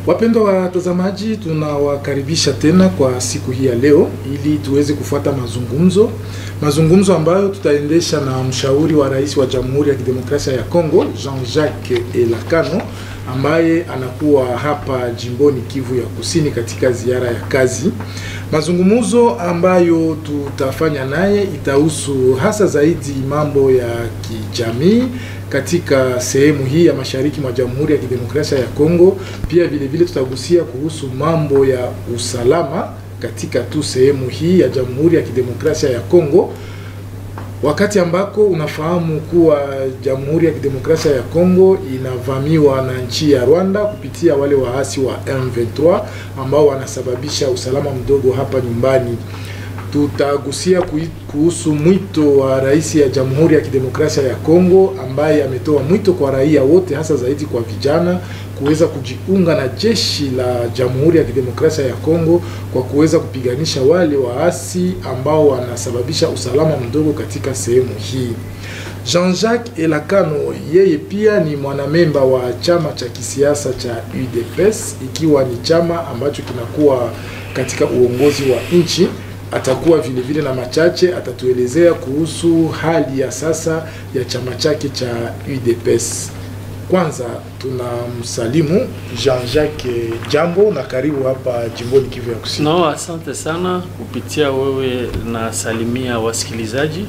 Wapendwa watazamaji, tunawakaribisha tena kwa siku hii ya leo ili tuweze kufuata mazungumzo, mazungumzo ambayo tutaendesha na mshauri wa rais wa Jamhuri ya Kidemokrasia ya Kongo Jean-Jacques Elakano ambaye anakuwa hapa jimboni Kivu ya Kusini katika ziara ya kazi. Mazungumzo ambayo tutafanya naye itahusu hasa zaidi mambo ya kijamii katika sehemu hii ya mashariki mwa Jamhuri ya Kidemokrasia ya Kongo. Pia vile vile tutagusia kuhusu mambo ya usalama katika tu sehemu hii ya Jamhuri ya Kidemokrasia ya Kongo, wakati ambako unafahamu kuwa Jamhuri ya Kidemokrasia ya Kongo inavamiwa na nchi ya Rwanda kupitia wale waasi wa M23 ambao wanasababisha usalama mdogo hapa nyumbani. Tutagusia kuhusu mwito wa rais ya Jamhuri ya Kidemokrasia ya Kongo ambaye ametoa mwito kwa raia wote hasa zaidi kwa vijana kuweza kujiunga na jeshi la Jamhuri ya Kidemokrasia ya Kongo kwa kuweza kupiganisha wale waasi ambao wanasababisha usalama mdogo katika sehemu hii. Jean-Jacques Elakano yeye pia ni mwanamemba wa chama cha kisiasa cha UDPS ikiwa ni chama ambacho kinakuwa katika uongozi wa nchi atakuwa vile vile na machache atatuelezea kuhusu hali ya sasa ya chama chake cha UDPS. Kwanza tunamsalimu Jean-Jacques, jambo na karibu hapa jimboni Kivu ya Kusini. No, asante sana kupitia wewe na salimia wasikilizaji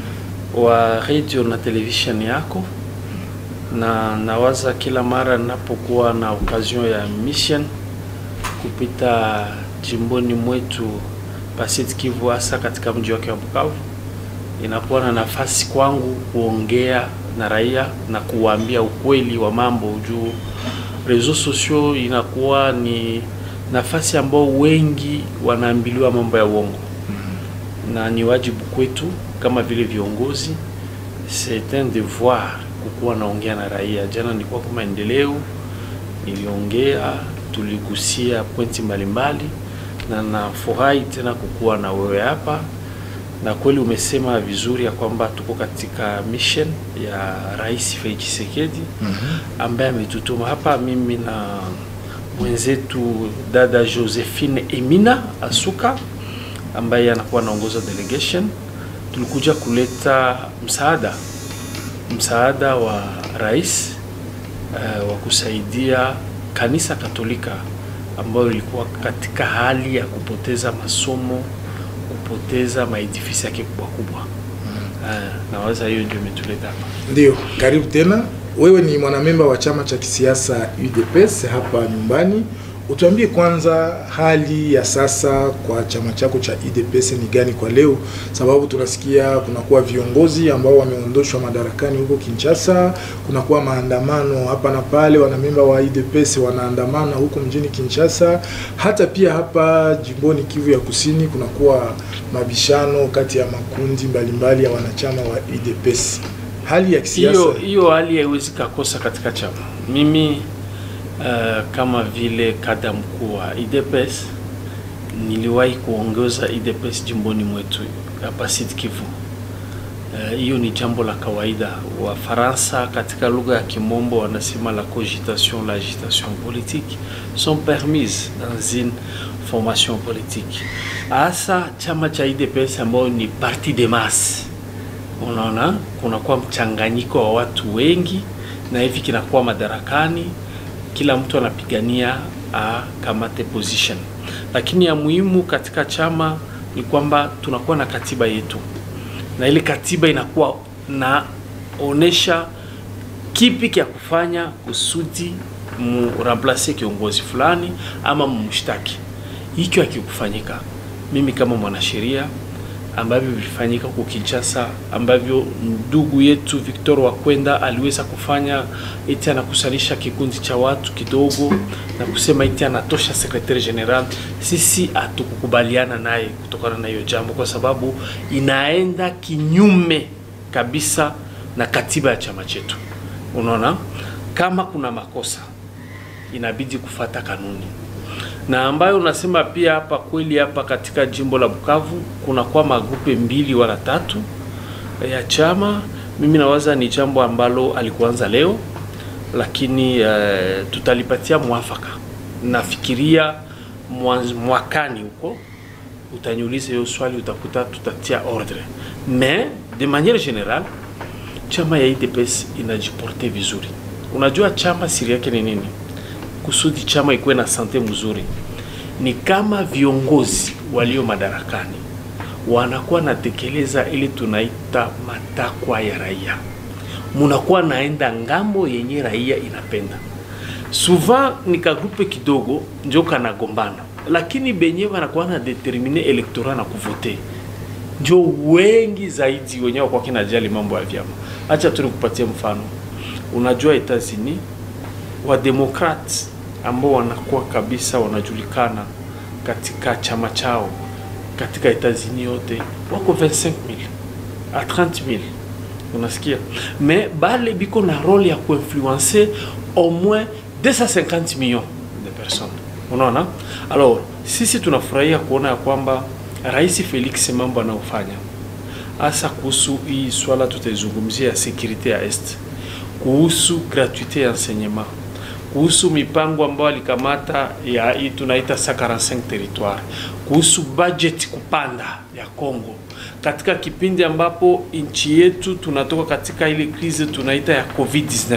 wa radio na television yako, na nawaza kila mara ninapokuwa na occasion ya mission kupita jimboni mwetu Pasit Kivu hasa katika mji wake wa Bukavu, inakuwa na nafasi kwangu kuongea na raia na kuwaambia ukweli wa mambo juu reseaux sociaux inakuwa ni nafasi ambao wengi wanaambiliwa mambo ya uongo, na ni wajibu kwetu kama vile viongozi, c'est un devoir kukuwa naongea na raia. Jana nilikuwa kwa maendeleo, niliongea, tuligusia pointi mbalimbali na nafurahi tena kukuwa na wewe hapa, na kweli umesema vizuri ya kwamba tuko katika mission ya Rais Felix Tshisekedi mm -hmm. ambaye ametutuma hapa, mimi na mwenzetu dada Josephine Emina Asuka ambaye anakuwa anaongoza delegation. Tulikuja kuleta msaada msaada wa rais uh, wa kusaidia kanisa Katolika ambayo ilikuwa katika hali ya kupoteza masomo, kupoteza maedifisi yake kubwa kubwa. Uh, nawaza hiyo ndio imetuleta hapa. Ndio, karibu tena. Wewe ni mwanamemba wa chama cha kisiasa UDPS hapa nyumbani. Utuambie kwanza hali ya sasa kwa chama chako cha UDPS ni gani kwa leo, sababu tunasikia kunakuwa viongozi ambao wameondoshwa madarakani huko Kinshasa, kunakuwa maandamano hapa na pale, wanamemba wa UDPS wanaandamana huko mjini Kinshasa, hata pia hapa jimboni Kivu ya Kusini kunakuwa mabishano kati ya makundi mbalimbali ya wanachama wa UDPS. Hali ya kisiasa hiyo hiyo hali haiwezi kakosa katika chama. Mimi Uh, kama vile kada mkuu wa UDPS niliwahi kuongoza UDPS jimboni mwetu hapa Sud Kivu. Hiyo uh, ni jambo la kawaida. Wafaransa katika lugha ya Kimombo wanasema la cogitation la agitation politique sont permises dans une formation politique. Hasa chama cha UDPS ambayo ni parti de masse, unaona kunakuwa mchanganyiko wa watu wengi, na hivi kinakuwa madarakani kila mtu anapigania akamate position, lakini ya muhimu katika chama ni kwamba tunakuwa na katiba yetu, na ile katiba inakuwa naonesha kipi kya kufanya kusudi muramplase kiongozi fulani ama mumshtaki. Hicho hakikufanyika. Mimi kama mwanasheria ambavyo vilifanyika huko Kinshasa, ambavyo ndugu yetu Victor Wakwenda aliweza kufanya eti anakusalisha kikundi cha watu kidogo na kusema eti anatosha secretary general. Sisi hatukukubaliana naye kutokana na hiyo jambo, kwa sababu inaenda kinyume kabisa na katiba ya chama chetu. Unaona, kama kuna makosa inabidi kufata kanuni na ambayo unasema pia hapa kweli, hapa katika jimbo la Bukavu kunakuwa magrupe mbili wala tatu ya chama. Mimi nawaza ni jambo ambalo alikuanza leo, lakini uh, tutalipatia mwafaka nafikiria mwanz- mwakani huko utaniuliza hiyo swali, utakuta tutatia ordre, mais de manière générale chama ya UDPS inajiporte vizuri. Unajua chama siri yake ni nini? Kusudi chama ikuwe na sante mzuri, ni kama viongozi walio madarakani wanakuwa natekeleza ili tunaita matakwa ya raia, munakuwa naenda ngambo yenye raia inapenda. Souvent ni kagrupe kidogo njo kanagombana, lakini benye wanakuwa na determine elektora na kuvote njo wengi zaidi wenyewe kwa kinajali mambo ya vyama. Acha tu nikupatie mfano. Unajua Etats-Unis wademokrate ambao wanakuwa kabisa wanajulikana katika chama chao katika Etats-Unis yote wako 25000 a 30000 unasikia, mais bale biko na role ya kuinfluencer au moins 250 millions de personnes. Unaona, alors sisi tunafurahia kuona ya kwamba Rais Felix mambo anayofanya hasa kuhusu hii swala tutaizungumzia ya securite ya est, kuhusu gratuite ya enseignement, kuhusu mipango ambayo alikamata ya hii tunaita 145 territoire, kuhusu budget kupanda ya Congo katika kipindi ambapo nchi yetu tunatoka katika ile krizi tunaita ya COVID-19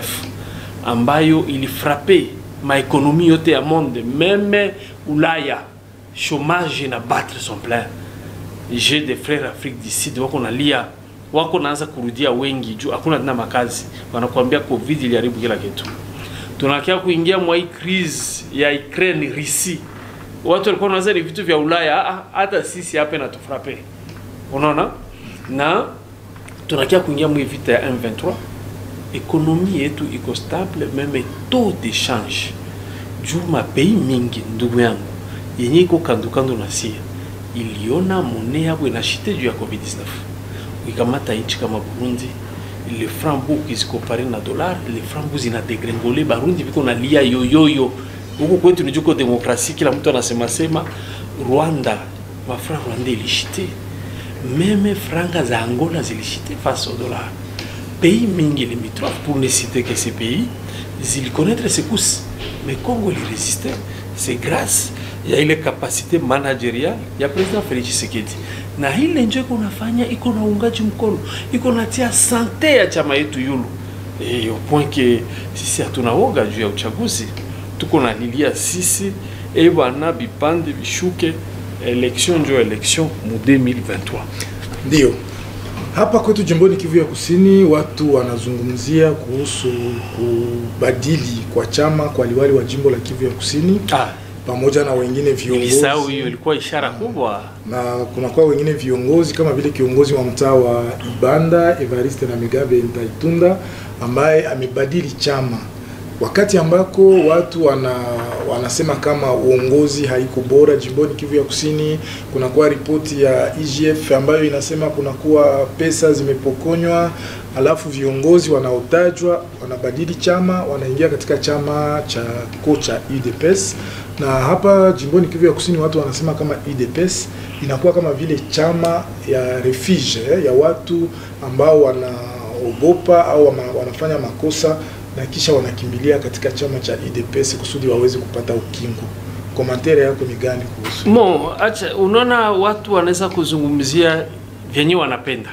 ambayo ilifrape maekonomi yote ya monde meme Ulaya, chômage na battre son plein. J'ai des frères Afrique du Sud wako nalia, wako naanza kurudia wengi juu hakuna tena makazi, wanakuambia covid iliharibu kila kitu. Tunakia kuingia mwa hii crise ya Ukraine Russie, watu walikuwa wanaanza ni vitu vya Ulaya, ah, hata sisi hapa inatufrape, unaona, na tunakia kuingia mwa hii vita ya M23 ekonomi yetu iko stable, meme taux de change juu mapei mingi ndugu yangu yenye iko kandokando na sia iliona mone yabo inashite juu ya covid-19 ukikamata nchi kama burundi le franc bu ukizikompare na dollar le franc bu zina degrengole barundi biko na lia yoyoyo huku kwetu nijuko demokrasi kila mtu anasema sema rwanda mafranc rwanda ilishite meme franga za angola zilishite face au dollar pays mingi limitrophes pour ne citer que ces pays zilikonaitre secousses mais congo ilirésistait c'est grâce ya ile kapasite managerial ya president Felix Tshisekedi, na ile njo iko nafanya iko na uungaji mkono iko natia sante ya chama yetu yulu e, au point que sisi hatuna woga juu ya uchaguzi, tuko nalilia sisi e bwana bipande bishuke, election njo election mu 2023 Ndio hapa kwetu jimboni Kivu ya Kusini, watu wanazungumzia kuhusu kubadili kwa chama kwa liwali wa jimbo la Kivu ya Kusini ah, pamoja na wengine nilisahau viongozi hiyo, ilikuwa ishara kubwa. na kunakuwa wengine viongozi kama vile kiongozi wa mtaa wa Ibanda Evariste na Migabe Ntaitunda ambaye amebadili chama wakati ambako watu wana, wanasema kama uongozi haiko bora jimboni Kivu ya Kusini. Kunakuwa ripoti ya IGF ambayo inasema kunakuwa pesa zimepokonywa, alafu viongozi wanaotajwa wanabadili chama, wanaingia katika chama cha kocha UDPS na hapa jimboni Kivu ya Kusini watu wanasema kama UDPS inakuwa kama vile chama ya refuge eh, ya watu ambao wanaogopa au wana, wanafanya makosa na kisha wanakimbilia katika chama cha UDPS kusudi waweze kupata ukingo. Komantere yako ni gani kuhusu? Mo, acha unaona watu wanaweza kuzungumzia vyenye wanapenda,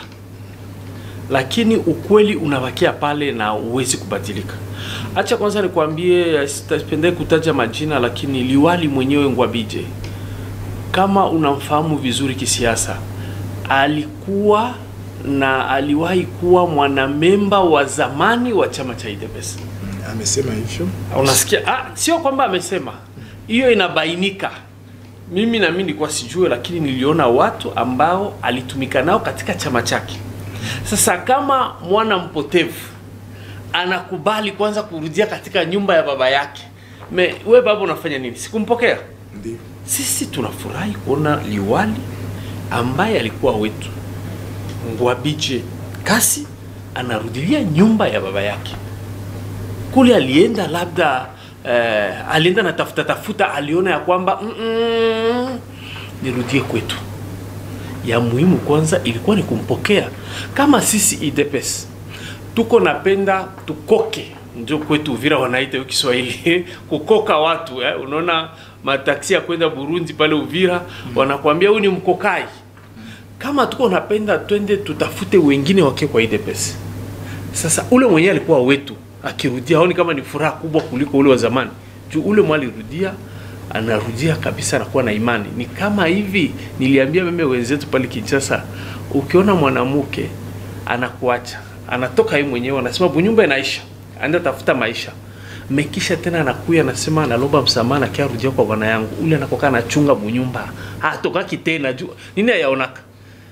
lakini ukweli unabakia pale na uwezi kubadilika. Acha kwanza nikwambie, sitapende kutaja majina, lakini liwali mwenyewe Ngwabije, kama unamfahamu vizuri kisiasa, alikuwa na aliwahi kuwa mwanamemba wa zamani wa chama cha UDPS. Amesema hivyo. Unasikia? Ah, sio kwamba amesema, hiyo inabainika. Mimi na mimi nilikuwa sijue, lakini niliona watu ambao alitumika nao katika chama chake. Sasa kama mwana mpotevu anakubali kwanza kurudia katika nyumba ya baba yake, me we baba unafanya nini? Sikumpokea. Ndio. Sisi tunafurahi kuona liwali ambaye alikuwa wetu Ngwabije Kasi anarudilia nyumba ya baba yake kule alienda labda eh, alienda na tafuta tafuta, aliona ya kwamba mm -mm, nirudie kwetu. Ya muhimu kwanza ilikuwa ni kumpokea kama sisi IDPS tuko napenda tukoke ndio kwetu Uvira wanaita hiyo Kiswahili kukoka watu eh. Unaona mataksi ya kwenda Burundi pale Uvira wanakuambia huyu ni mkokai. Kama tuko napenda twende tutafute wengine wake kwa IDPS. Sasa ule mwenyewe alikuwa wetu, akirudia aoni kama ni furaha kubwa kuliko ule wa zamani. Juu ule mwa alirudia anarudia kabisa, anakuwa na imani. Ni kama hivi niliambia meme wenzetu pale Kinshasa, ukiona mwanamke anakuacha anatoka yeye mwenyewe, anasema bunyumba inaisha, anaenda tafuta maisha mekisha tena anakuya anasema analomba msamaha na kia rudia kwa bwana yangu, ule anakoka anachunga bunyumba hatokaki tena juu nini ayaonaka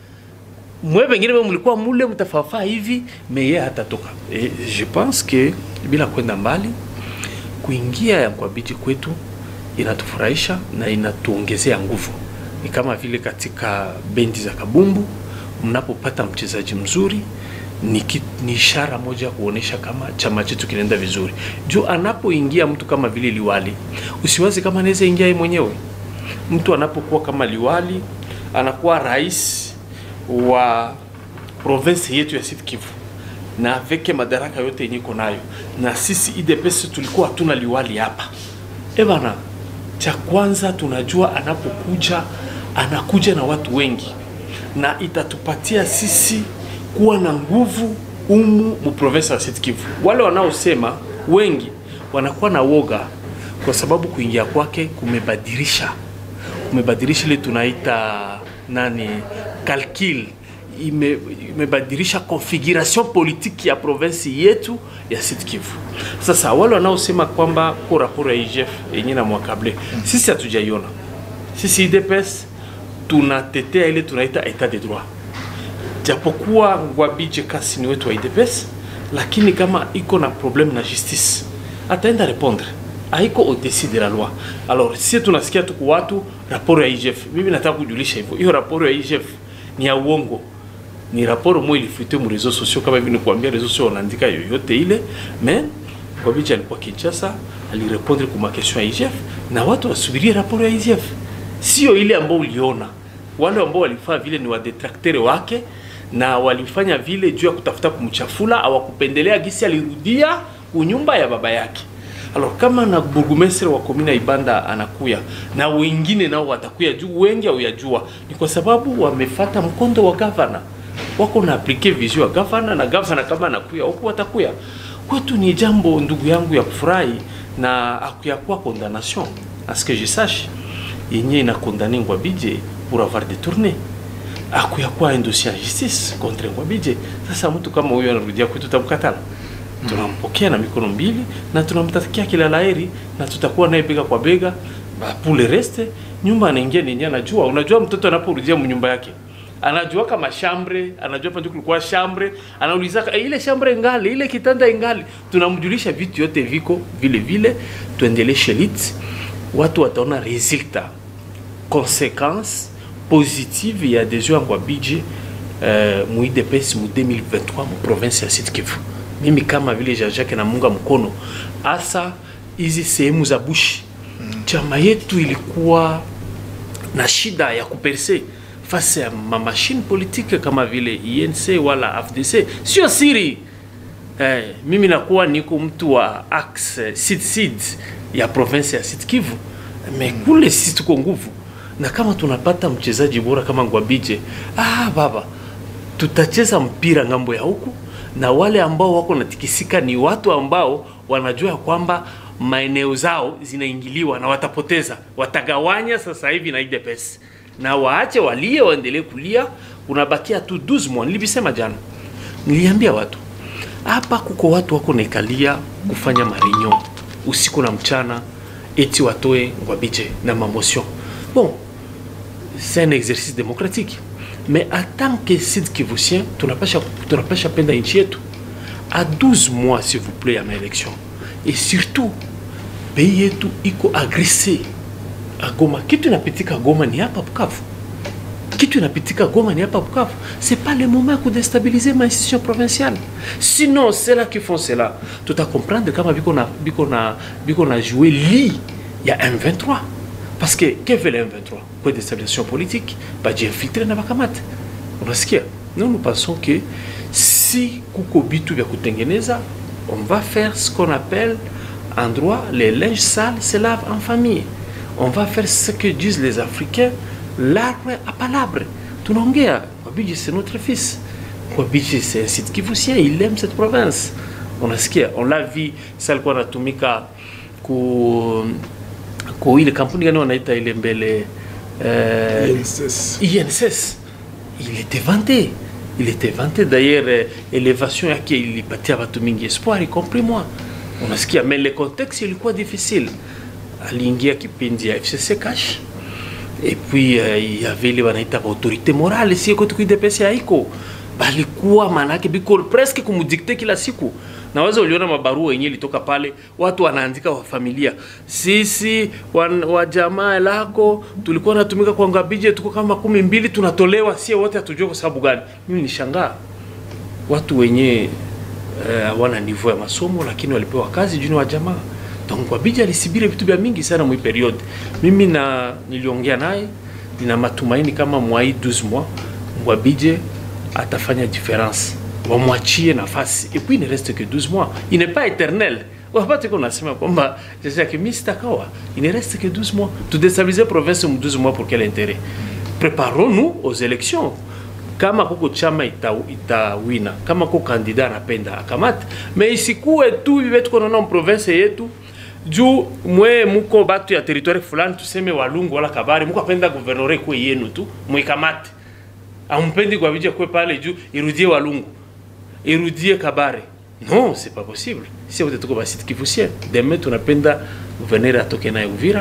mwe pengine mwe mlikuwa mule mtafafaa hivi meye hatatoka. E, je pense que bila kwenda mbali kuingia ya Ngwabidji kwetu inatufurahisha na inatuongezea nguvu. Ni kama vile katika bendi za kabumbu mnapopata mchezaji mzuri ni, ki, ni ishara moja ya kuonesha kama chama chetu kinaenda vizuri. Juu anapoingia mtu kama vile liwali, usiwazi kama anaweza ingia yeye mwenyewe. Mtu anapokuwa kama liwali, anakuwa rais wa province yetu ya Sud Kivu na aveke madaraka yote yenye iko nayo, na sisi IDPS tulikuwa hatuna liwali hapa. E bana, cha kwanza tunajua anapokuja anakuja na watu wengi, na itatupatia sisi kuwa na nguvu umu mu province ya Sud Kivu. Wale wanaosema wengi wanakuwa na woga kwa sababu kuingia kwake kumebadilisha kumebadilisha ile tunaita nani calcul ime, imebadilisha configuration politique ya province yetu ya Sud Kivu. Sasa wale wanaosema kwamba ko raporo ya IGF yenye na mwakable, sisi hatujaiona. Sisi IDPS tunatetea ile tunaita etat de droit, japokuwa Ngwabidji kasi ni wetu wa IDPS, lakini kama iko na problème na justice ataenda répondre haiko au-dessus de la loi. Alors sisi tunasikia tuko watu raporo ya IGF. Mimi nataka kujulisha hivyo, hiyo raporo ya IGF ni ya uongo, ni raporo moja ilifutwe mu réseaux sociaux, kama hivi nikuambia réseaux sociaux wanaandika yoyote ile, mais Ngwabidji alikuwa Kinshasa, alirepondre kwa makestion ya IGF na watu wasubirie raporo ya IGF, sio ile ambayo uliona. Wale ambao walifanya vile ni wadetrakteri wake na walifanya vile juu ya kutafuta kumchafula, hawakupendelea gisi alirudia kunyumba ya baba yake. Alors kama na burgomestre wa komina Ibanda anakuya na wengine nao watakuya juu, wengi hauyajua, ni kwa sababu wamefata mkondo wa gavana, wako na aplike vision ya gavana, na gavana kama anakuya huku watakuya kwetu. Ni jambo ndugu yangu ya kufurahi na akuyakuwa condamnation à ce que je sache yenye ina condamné Ngwabidji pour avoir détourné akuyakuwa un dossier en justice contre Ngwabidji. Sasa mtu kama huyo anarudia kwetu, tutamkatala tunampokea na mikono mbili na tunamtakia kila laheri na tutakuwa naye bega kwa bega. Ba pour le reste, nyumba anaingia nenye anajua. Unajua mtoto anaporudia nyumba yake anajua kama shambre, anajua pa kulikuwa shambre, anauliza e, ile shambre ngali, ile kitanda ingali. Tunamjulisha vitu yote viko vile vile, tuendelee shelit, watu wataona resultat conséquence positive ya adhesion ya Ngwabidji uh, mu IDPS mu 2023 mu province ya Sud Kivu mimi kama vile Jean-Jacques namunga mkono hasa hizi sehemu za bushi. Chama yetu ilikuwa na shida ya kuperse fasi ya mamashine politique kama vile INC wala AFDC, sio siri eh, mimi nakuwa niko mtu wa axe sud sud ya province ya Sud Kivu, me kule sisi tuko nguvu, na kama tunapata mchezaji bora kama Ngwabidji, ah baba, tutacheza mpira ngambo ya huku na wale ambao wako natikisika ni watu ambao wanajua kwamba maeneo zao zinaingiliwa na watapoteza, watagawanya sasa hivi na IDPS na waache walie, waendelee kulia. Unabakia tu 12 mois. Nilivisema jana, niliambia watu hapa, kuko watu wako naikalia kufanya marinyo usiku na mchana, eti watoe Ngwabidji na mamotion. Bon, c'est un exercice démocratique mais en tant que Sud Kivusien tunapasha tunapasha penda nchi yetu à 12 mois s'il vous plaît ya maelection et surtout pays yetu iko agressé à Goma. Kitu inapitika Goma ni hapa Bukavu, kitu inapitika Goma ni hapa Bukavu. C'est pas le moment ya kudestabiliser ma institution provinciale, sinon c'est là qui font cela tuta comprendre kama biko na biko na biko na jouer li ya M23 parce que que veut le M23 kwa déstabilisation politique bajiinfiltre na bakamate. Unasikia? Nous nous pensons que si kuko bitu vya kutengeneza on va faire ce qu'on appelle en droit les linges sales se lavent en famille. On va faire ce que disent les Africains, l'arbre à palabre. Tunaongea, Wabiji c'est notre fils. Wabiji c'est un site kivusien, il aime cette province. Unasikia, on l'a vu, ça alikuwa anatumika ku ku ile kampuni gani wanaita ile mbele eh, INSS. INSS. Il était vanté. Il était vanté. D'ailleurs, euh, élévation yake ilipatia watu mingi espoir, y compris moi. Unasikia, mais le contexte ilikuwa difficile. Aliingia kipindi ya FCC cash et puis uh, il y avait ile wanaita autorité morale si kwetu kuidepesi haiko balikuwa manake biko presque kumudikte kila siku naweza uliona mabarua yenyewe ilitoka pale watu wanaandika wa familia sisi wan, wa jamaa lako tulikuwa natumika kwa ngabije tuko kama kumi mbili tunatolewa sie wote hatujua kwa sababu gani mimi nishangaa watu wenye hawana uh, niveau ya masomo lakini walipewa kazi juu ni wa jamaa donc Wabija alisibiri vitu vya mingi sana mwi periode. Mimi na niliongea naye, nina matumaini kama mwai 12 mois Wabije atafanya difference, wamwachie nafasi et puis il ne reste que 12 mois, il n'est pas éternel. Wapate kuna nasema kwamba sasa yake mimi sitakawa, il ne reste que 12 mois. Tudestabiliser province mu 12 mois pour quel intérêt? Préparons-nous aux élections kama kuko chama itawina ita kama kuko kandida anapenda akamata, me isikuwe tu hivi tuko naona province yetu juu mwe muko batu ya territoire fulani tuseme Walungu wala Kabare, muko apenda guvernore kwe yenu tu mwikamate, ampendi kwa vija kwe pale juu irudie Walungu irudie Kabare. Non, c'est pas possible. Si wote tuko basi Kivusia, demain tunapenda gouverneur atoke naye Uvira,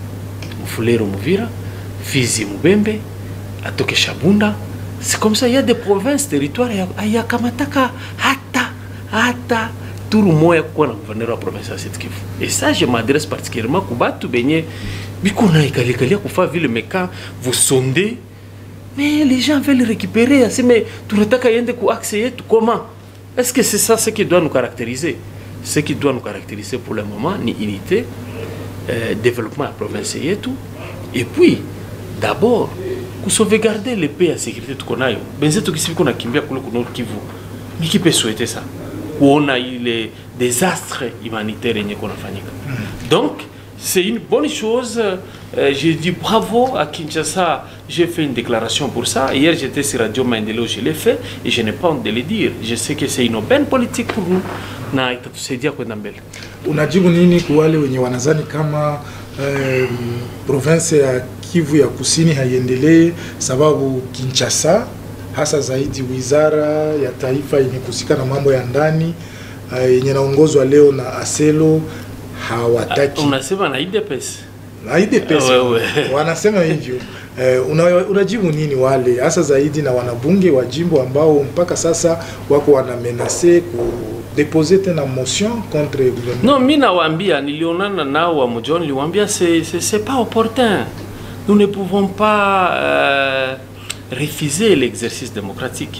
Mfulero Muvira, Fizi Mubembe, atoke Shabunda, c'est comme ça il y a des provinces territoires ayakamataka hata hata turu moya kukuwa na gouverneur wa province ya Sud Kivu et ça je m'adresse particulièrement ku batu benye biko na ikalikalia kufa vile meka vous sondez mais les gens veulent récupérer asi mais tunataka yende ku axe yetu comment est-ce que c'est ça ce qui doit nous caractériser ce qui doit nous caractériser pour le moment ni unité euh, développement ya province yetu et puis d'abord kusauvegarder le paix ya sécurité tuko nayo benzetu kisi biko nakimbia kule ku Nord Kivu miki pe souhaiter ça kuona ile désastre humanitaire yenye kunafanyika donc c'est une bonne chose euh, j'ai dit bravo à Kinshasa j'ai fait une déclaration pour ça hier j'étais sur Radio Maendeleo je l'ai fait et je n'ai pas honte de le dire je sais que c'est une bonne politique pour nous na itatusaidia kwenda mbele Unajibu nini kwa wale wenye wanazani kama um, province ya Kivu ya Kusini haiendelee sababu Kinshasa hasa zaidi wizara ya taifa yenye kuhusika na mambo ya ndani uh, yenye naongozwa leo na Aselo hawataki unasema na IDPS na IDPS Wewe. wanasema hivyo. Eh, una, unajibu nini wale hasa zaidi na wanabunge wa jimbo ambao mpaka sasa wako wanamenase kudepose tena motion contre gouvernement Non, mi nawaambia, nilionana nao wa Mujoni, niliwaambia c'est c'est c'est pas opportun. Nous ne pouvons pas euh, refuser l'exercice démocratique.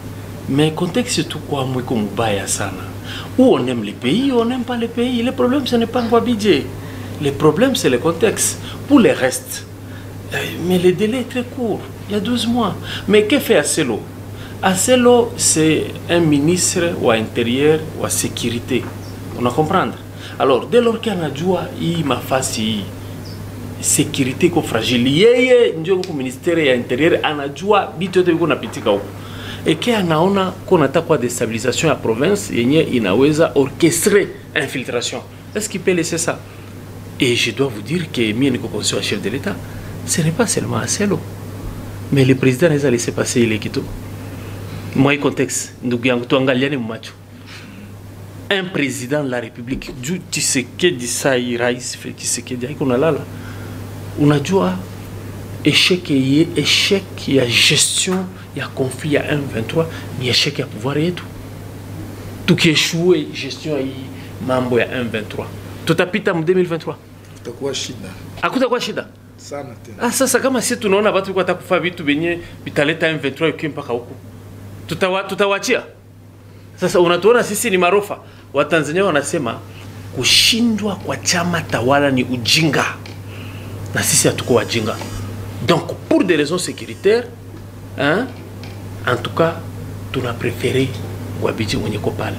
Mais contexte tu kwa mwiko mubaya sana. Ou on aime les pays, ou on n'aime pas les pays. Le problème ce n'est pas Ngwabidje. Le problème c'est le contexte. Pour le reste, euh, mais le délai est très court. Il y a 12 mois. Mais que fait Acelo Acelo, c'est un ministre ou intérieur ou à sécurité. On a comprendre. Alors, dès lors qu'il anajua hii mafasi hii sécurité iko fragile, yeye ndio kwa ministère ya intérieur anajua vitu yote viko napitika huko eke anaona kuna takwa destabilisation ya province yenye inaweza orchestrer infiltration. Est-ce qu'il peut laisser ça? Et je dois vous dire que mie niko conseiller wa chef de l'État, ce n'est pas seulement Acelo, mais le président anaweza laisser passer ile kitu moi contexte ndugu yangu tuangaliane macho un président de la république juu Tshisekedi sai rais Felix Tshisekedi haiko nalala unajua échec ye échec ya gestion ya conflit ya M23 ni échec ya pouvoir yetu tukieshue gestion ya hii mambo ya M23 tutapita mu 2023 itakuwa shida hakutakuwa shida sana tena. Ah, sasa kama si tunaona watu walikuwa watakufa vitu venye vitaleta M23 ikiwa mpaka huku, tutawa, tutawachia sasa. Unatuona sisi ni marofa. Watanzania wanasema kushindwa kwa chama tawala ni ujinga, na sisi hatuko wajinga. Donc pour des raisons sécuritaires hein, en tout cas tuna préféré Wabiji mwenye ko pale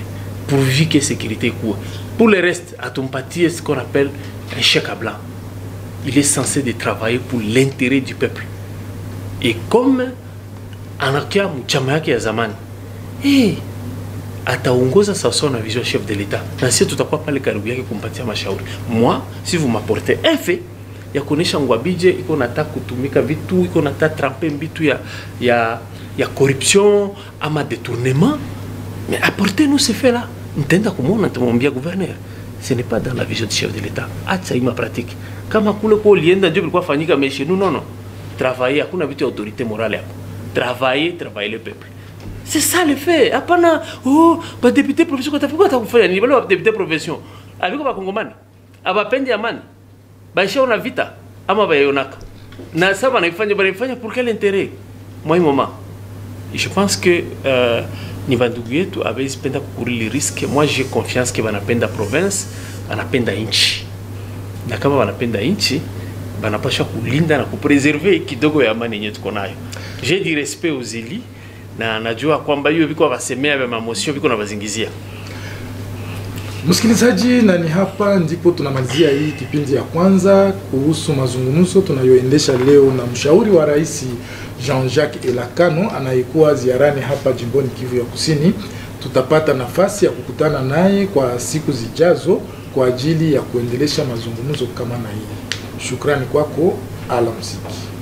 pourvu que sécurité ikuwe pour le reste atumpatie ce qu'on appelle un chèque à blanc il est censé de travailler pour l'intérêt du peuple et comme anakia mchama yake ya zamani hey, ataongoza sawasawa na vision chef de l'etat na sisi tutakuwa pale karibu yake kumpatia mashauri moi si vous m'apportez un fait ya kuonesha ngwabije iko nataka kutumika vitu iko nataka trampe vitu ya, ya, ya corruption ama détournement mais apportez-nous ce fait là nitaenda kumwona nitamwambia gouverneur ce n'est pas dans la vision du chef de l'état acha ima pratique kama kule kwa ulienda ndio bilikuwa fanyika mais chez nous non non travailler hakuna vitu ya autorité morale hapo travailler travailler le peuple c'est ça le fait hapana oh badepute profession katafuta atakufanya nini wale badepute profession abiko bakongomani abapendi amani baishaona vita ama baionaka na sasa banaifanya banaifanya pour quel intérêt moi moment je pense que euh, ni bandugu yetu abezi penda kukurili riske moi j'ai confiance ke banapenda province banapenda nchi na kama banapenda nchi banapasha kulinda na kupreserve kidogo ya amani yenye tuko nayo j'ai du respect aux élus na najua kwamba hiyo viko wasemea vya mamotion viko na bazingizia Msikilizaji, na ni hapa ndipo tunamalizia hii kipindi ya kwanza kuhusu mazungumzo tunayoendesha leo na mshauri wa rais Jean-Jacques Elakano anayekuwa ziarani hapa jimboni Kivu ya Kusini. Tutapata nafasi ya kukutana naye kwa siku zijazo kwa ajili ya kuendelesha mazungumzo kama na hii. Shukrani kwako, alamsiki.